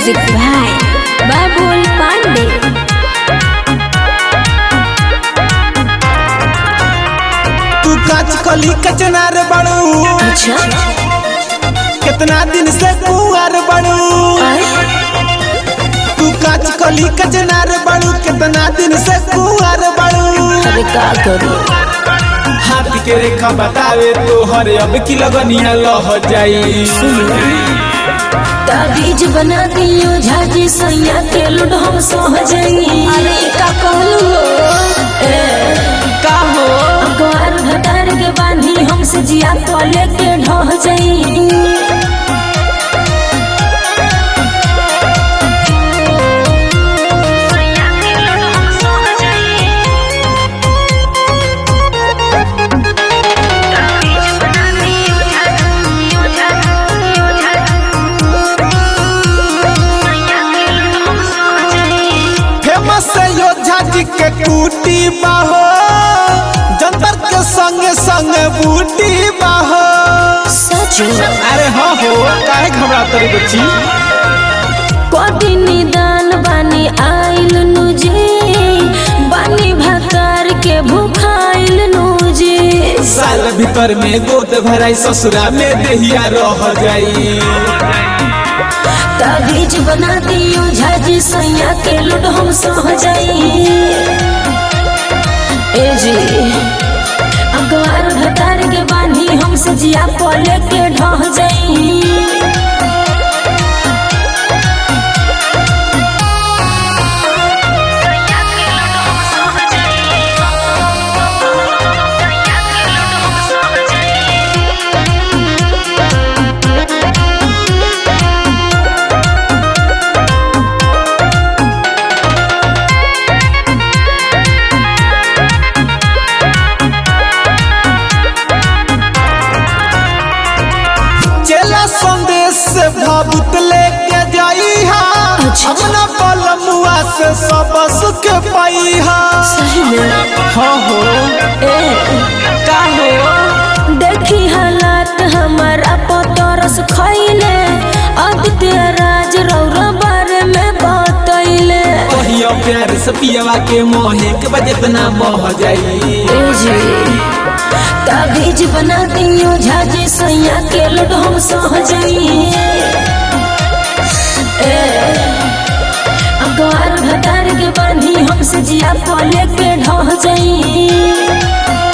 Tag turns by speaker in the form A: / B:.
A: Music by Babul Pandey.
B: तू काच कली कचनार बड़ू
A: अच्छा
B: कितना दिन से कुआर बड़ू तू काच कली कचनार बड़ू कितना दिन से कुआर बड़ू
A: अरे का करूं
B: हाथ के रेखा बतावे तो हर अब की लगनिया लह जाई
A: ताबीज बना दियो झाजी सैया के लुड हम सह जाई अरे का कहलू
B: का हो
A: अखबार भतार के बांधी हमसे जिया तले के ढह जाई
B: फेमस योद्धा जी के टूटी बाहो जंतर के संगे संगे बूटी बाहो
A: सच
B: अरे हाँ हो काहे घबरा तरी बच्ची
A: कोटि निदान बानी आइल नुजे बानी भतार के भूखाइल नुजे
B: साल भीतर में गोद भराई ससुरा में देहिया रह जाई
A: ताबीज बना दियो झाजी सैया के लुड हम सह जाई ए जी अखबार भतार के बानी हमसे जिया पले के ढह जाई
B: चला संदेश से भावुत लेके जाई हा
A: अच्छा।
B: अपना बलमुआ से सब सुख पाई हा
A: सही में
B: हाँ हो
A: ए
B: का हो
A: देखी हालात हमारा पतरस खैले आदित्य राज रौरा बारे में बतैले
B: कहियो प्यार से पियवा के मोहे के बजना बह जाई
A: ए जी ताबीज बना दियो झाजी सैया के लुड हम सह जाई ए अखबार भतार के बांधी हमसे जिया पले के ढह जाई